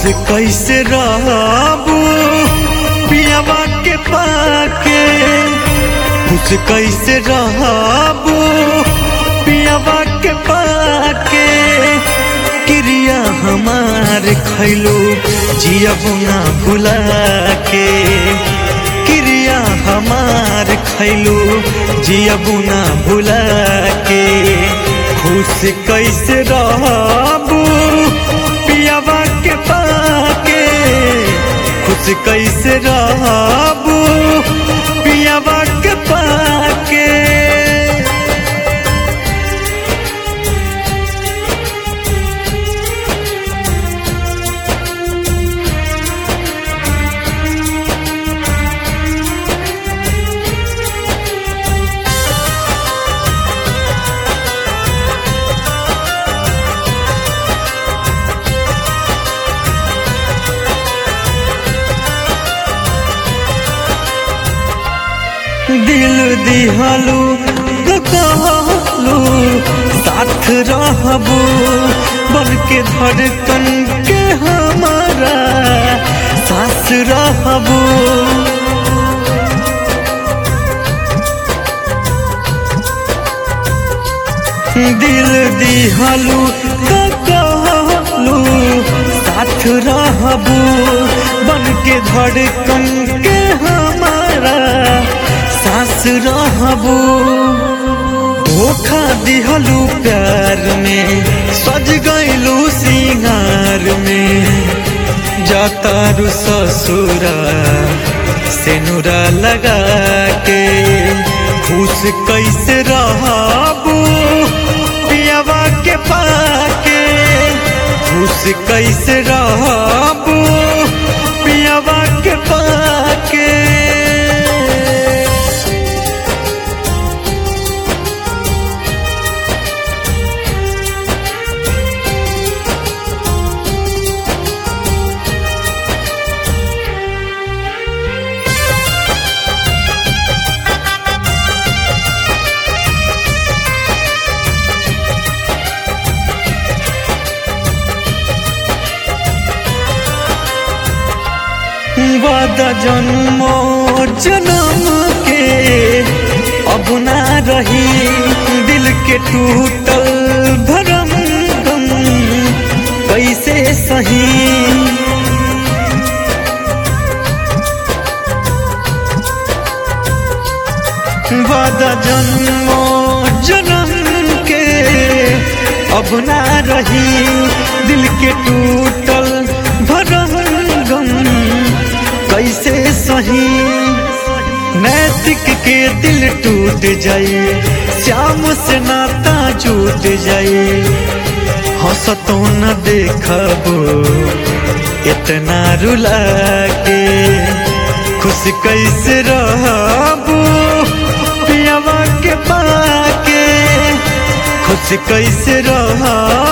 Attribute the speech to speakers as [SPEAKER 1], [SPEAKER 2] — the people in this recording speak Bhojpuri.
[SPEAKER 1] कैसे रहबू पियावा के पाके खुश कैसे रहबू पियावा के पाके क्रिया हमार खैलू जियबू ना भुला के क्रिया हमार खैलू जियबू ना भुला के खुश कैसे रहबू पियावा के पाके खुश कैसे रहबू पियावा के पाके दिल दिहलू तो कहलू साथ रहबू बन के धड़कन के हमारा सास रहबू दिल दिहलू तो कहलू साथ रहबू बन के धड़कन के हमारा सास रहबू धोखा दिहलू प्यार में सज गईलू सिंगार में जातारू ससुरा सेनुरा लगा के खुश कैसे रहबू पियावा के पाके खुश कैसे रहबू पियावा के पाके वादा जन्मो जन्म के अब ना रही दिल के टूटल भरम गम कैसे सही वादा जन्मो जन्म के अब ना रही दिल के टूटल भरम गम कैसे सही नैतिक के दिल टूट जाए श्याम से नाता छूट जाए हंसतो न देखबो इतना रुला के खुश कैसे रहबू पियावा के पाके खुश कैसे रहबू